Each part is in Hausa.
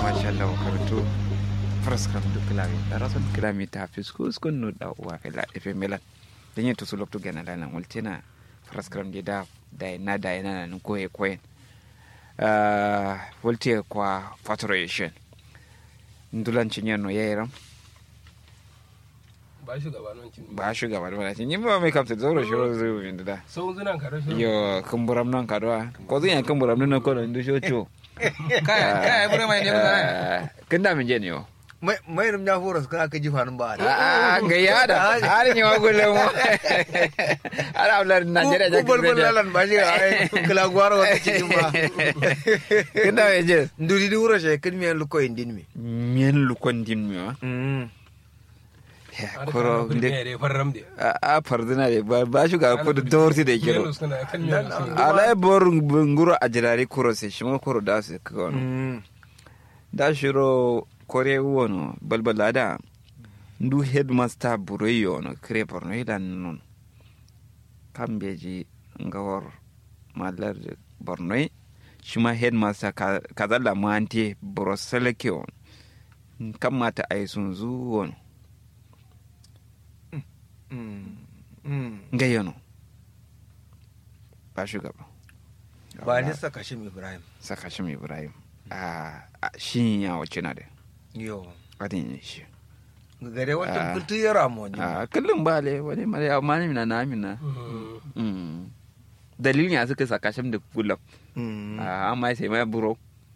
mashallah karanto faraskam du kilami darason kilami ta fisku skun no da uwa fela efe melan denye to sulok to gana lana multina faraskam de da da na da na nan koye koyen uh volte kwa faturation ndulan cinyano yayiram ba shugaba nan cin ba shugaba da wani yin ba mai kamta zauro shi wani zai wani da sau zunan ka rashin yo kumburam nan kadwa ko zan yan kumburam nan ko ndu shocho kaya kaya bure mai ne ba kin da min je ne yo mai mai rum ya horas kana ka ji fanin ba a ga ya da har ni wa gulle mu ala ablar Najeriya ja ku bol bol lalan ba shi ai kala gwaro wa ci ba kin da me je nduri di wuro she kin mi lu ko indin mi mien lu kon din mi wa Ada koro kana de ne da farram de a fardina de ba ba shuga ko da dorti da kiro Yellow suna kan yellow suna. ala bor nguro ajirari kuro se shimo kuro da se ko da shiro kore wono balbala da ndu headmaster buroyo no kre porno idan non kambeji ngawar malar borno shima headmaster ka- kazalla mante boroseleke on kamata ay sun zu wono ngayono ba shugaba ba ni saka shi ibrahim saka shi ibrahim a shi ya wace na da yo adin shi gare Ah. wata kultu ya ramo ni a kullum ba le wani mare amma ni na na amina Mhm. Mm. dalilin ya suka saka shi da kullum a amma sai mai buro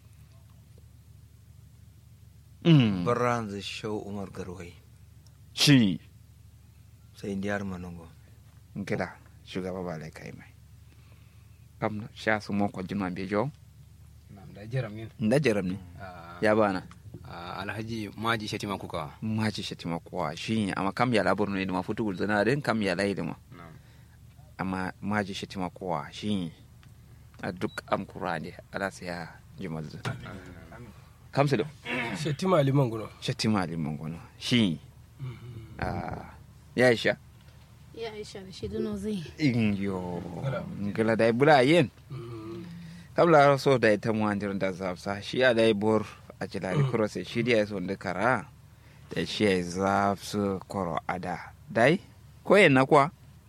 Mm. baran zai shau umar garwai shi sai indiyar manongo gida shugaba ba lai kai mai kam sha su mo ko jinma be jo Nam da jiram yin nda jaram ne Ah, ya bana ah, alhaji maji shatima kuka ma ci shi timo ko shi amma kam ya labur ne ma futu gul zana den kam ya lai ma Nam. amma ma ji shi timo ko shi a duk am kurane ala sai ya jimal zu kam su da Shettima liman guno. shatima limon gono shi a ya isha Ya Aisha da shi duno zai. in yo ngala dai bula yen Mhm. kam la so da ita mu andir da zafsa shi a dai bor a jilari kuro sai shi da so da kara da shi ya zafsu koro ada dai ko yen na kwa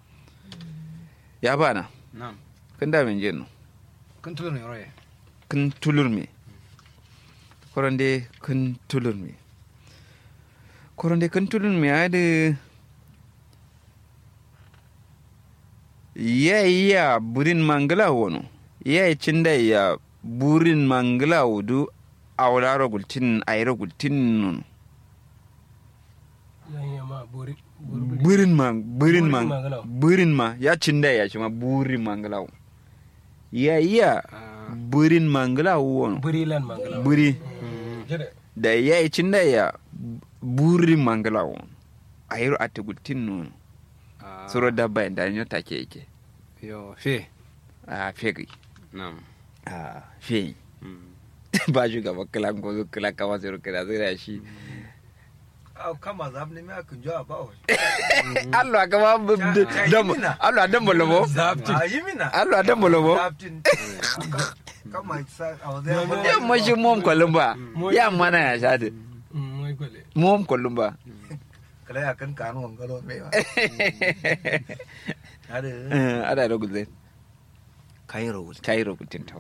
ya bana Nam. kun da min jin Kun tulo ne roye. kun tulur me koronde kun tulur me koronde kun tulur me ade ya iya burin mangala wono ya cinda ya burin mangala wudu awlaro gultin ayro gultin nun Yan yi ma buri. buri- burin ma burin ma Burin mangala. burin ma ya cinda ya shi ma burin mangala wo. ya iya Ah, burin mangala wono Buri lan mangala. buri Jere. da ya yi cinda ya burin mangala wo ayro ate gultin nun ah, suro dabba da nyo take yake Yo, fe. a fegi Nam. a fe Mm. ba shugaba kala ko kala kama sai kala sai da shi au kama zab ne ma kun jo ba wa Allah kama dam Allah dam bolobo a yi mina Allah dam bolobo Zaptin. kama sa a wazai ya mashi mom kolumba ya mana ya shade Mm, Mai kwale. mom kolumba kala ya kan kanu wangalo mai wa ada ada da gulze kayin rawul kai rubutin ta